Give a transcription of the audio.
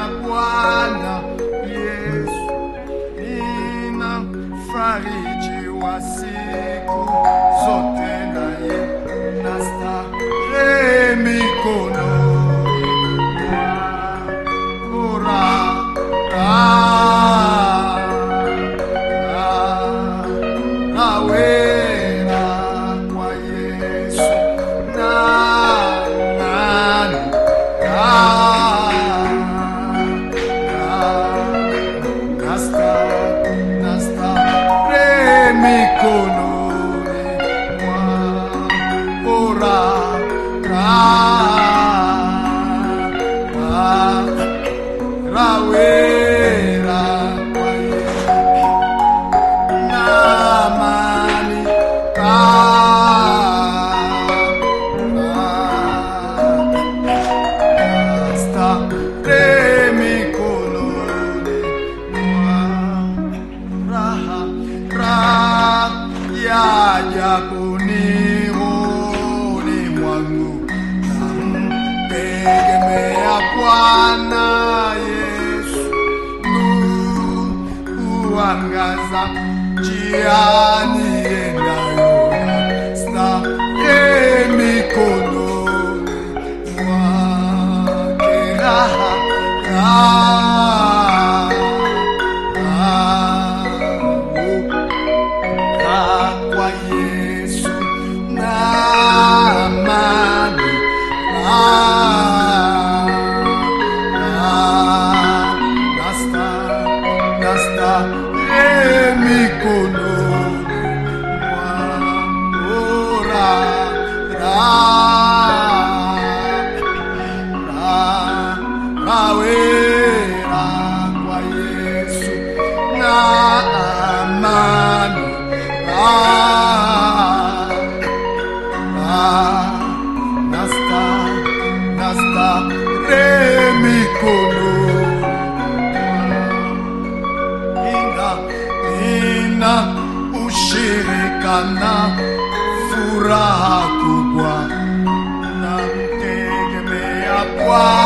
Bwana Yesu, nina fariji wa siku zote naye nastarehe mikononi Ora, ah, ah, awera kwa Yesu na nani ah, ah, nasta nasta re mikononi mwa ora ah, ah, rawera kwa Yesu na amani basta re mikononi mwa raha raha ya jabuni honi mwangu namtegemea Bwana Yesu kuangaza njiani endayo starehe mikononi mwake raha raha raha kwa Yesu na amani ah, ah, nasta nasta re mikononi mwa ora ra ra rawera kwa Yesu na amani ah, ah, nasta nasta re mikononi ina ina ushirika na furaha kubwa namtegemea Bwana